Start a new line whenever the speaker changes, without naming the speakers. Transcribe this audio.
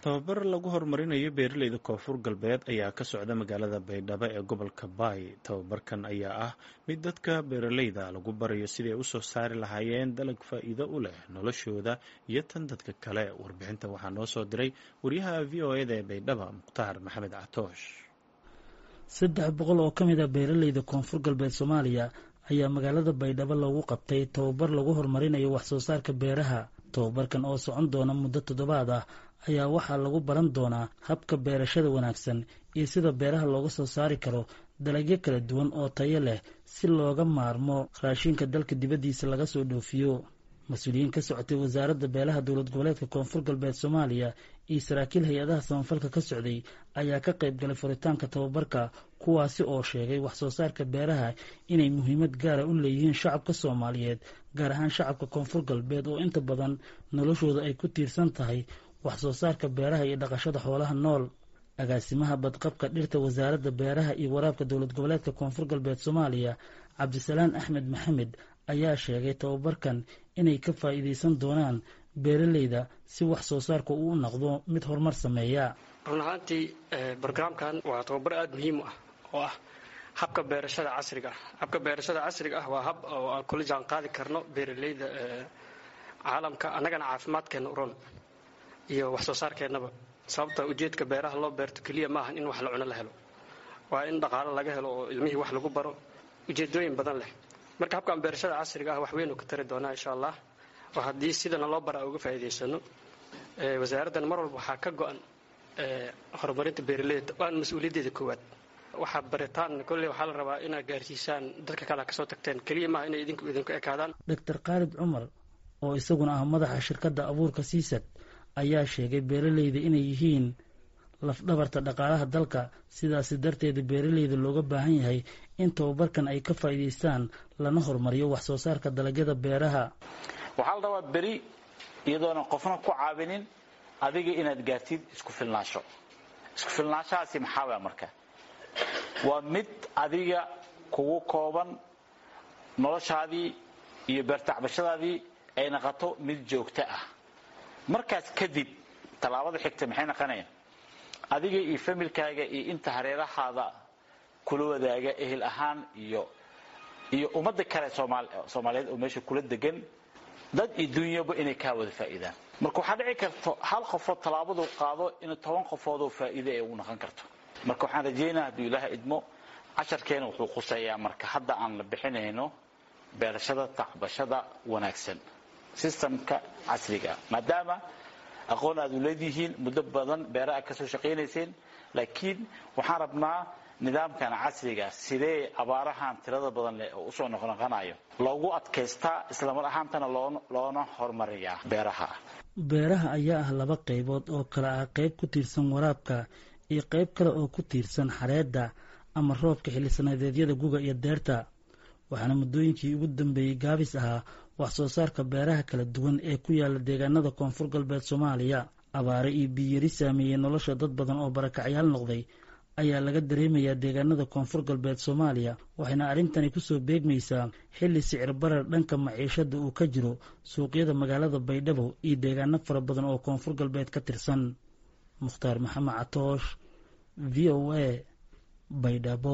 tababar lagu horumarinayo beeraleyda koonfur galbeed ayaa ka socda magaalada baydhabo ee gobolka baay tababarkan ayaa ah mid dadka beeraleyda lagu barayo siday usoo saari lahaayeen dalag faa'iido u leh noloshooda iyo tan dadka kale warbixinta waxaa noo soo diray wariyaha v o eda ee baydhaba mukhtaar maxamed catoosh
saddex boqol oo ka mid a beeraleyda koonfur galbeed soomaaliya ayaa magaalada baydhabo loogu qabtay tababar lagu horumarinayo wax soo saarka beeraha tababarkan oo socon doona muddo toddobaad ah ayaa waxaa lagu baran doonaa habka beerashada wanaagsan iyo sida beeraha looga soo saari karo dalagyo kala duwan oo tayo leh si looga maarmo raashinka dalka dibaddiisa laga soo dhoofiyo mas-uuliyiin ka socotay wasaaradda beelaha dowlad goboleedka koonfur galbeed soomaaliya iyo saraakiil hay-adaha samafalka ka socday ayaa ka qayb galay furitaanka tababarka kuwaasi oo sheegay wax soo saarka beeraha inay muhiimad gaara u leeyihiin shacabka soomaaliyeed gaar ahaan shacabka koonfur galbeed oo inta badan noloshooda ay ku tiirsan tahay wax soo saarka beeraha iyo dhaqashada xoolaha nool agaasimaha badqabka dhirta wasaaradda beeraha iyo waraabka dowlad goboleedka koonfur galbeed soomaaliya cabdisalaan axmed maxamed ayaa sheegay tababarkan inay ka faa'iidaysan doonaan beeraleyda si wax soo saarka uu u noqdo mid horumar sameeya
run ahaantii brograamkan waa tababar aada muhiim u ah oo ah habka beerashada casriga ah habka beerashada casriga ah waa hab oo aan kula jaan qaadi karno beeraleyda caalamka annagana caafimaadkeenna uron iyo wax soo saarkeennaba sababta ujeedka beeraha loo beerto keliya maahan in wax la cuno la helo waa in dhaqaalo laga helo oo ilmihii wax lagu baro ujeedooyin badan leh marka habkan beerashada casriga ah wax weynuu ka tari doonaa insha allah oo haddii sidana loo bara uga faa'iidaysano wasaaraddan mar walba waxaa ka go-an horumarinta beeraleyda waan mas-uuliyaddeeda koowaad waxaa baritaan kolley waxaa la rabaa inaad gaarsiisaan dadka kale kasoo tagteen keliya maaha inay idinku idinku ekaadaan
doctor khaalid cumar oo isaguna ah madaxa shirkadda abuurka siisad ayaa sheegay beeraleyda inay yihiin lafdhabarta dhaqaalaha dalka sidaasi darteeda beeraleyda looga baahan yahay in tababarkan ay ka faa'iidaystaan lana horumariyo wax soo saarka dalagyada beeraha
waxaa la rabaa beri iyadoona qofna ku caawinin adiga inaad gaartid isku filnaansho isku filnaanshahaasi maxaa waa marka waa mid adiga kugu kooban noloshaadii iyo beertacbashadaadii ay naqato mid joogto ah markaas kadib tallaabada xigta maxay naqonayaan adiga iyo familkaaga iyo inta hareerahaada kula wadaaga ehel ahaan iyo iyo ummadda kale soomaaliyeed oo meesha kula degan dad iyo dunyaba inay kaa wada faa'iidaan marka waxaa dhici karto hal qofood tallaabadu qaado in toban qofoodoo faa'iide ay ugu naqon karto marka waxaan rajaynaa hadduu ilaaha idmo casharkeena wuxuu khuseeyaa marka hadda aan la bixinayno beerashada tacbashada wanaagsan sistamka casriga maadaama aqoon aad u leedihiin muddo badan beera aad ka soo shaqaynayseen laakiin waxaan rabnaa nidaamkan casriga sidee abaarahan tirada badan leh oo usoo noqnoqonayo loogu adkaystaa islamar ahaantana loona horumariyaa beeraha
beeraha ayaa ah laba qaybood oo kale ah qayb ku tiirsan waraabka iyo qayb kale oo ku tiirsan xareedda ama roobka xillisanadeedyada guga iyo deerta waxaana muddooyinkii ugu dambeeyey gaabis ahaa wax soo saarka beeraha kala duwan ee ku yaala deegaanada koonfur galbeed soomaaliya abaare iyo biyari saameeyey nolosha dad badan oo barakacyaal noqday ayaa laga dareemayaa deegaanada koonfur galbeed soomaaliya waxayna arrintani kusoo beegmaysaa xilli sicir barar dhanka maciishada uu ka jiro suuqyada magaalada baydhabo iyo deegaano fara badan oo koonfur galbeed ka tirsan mukhtaar maxamed catoosh v o a baydhabo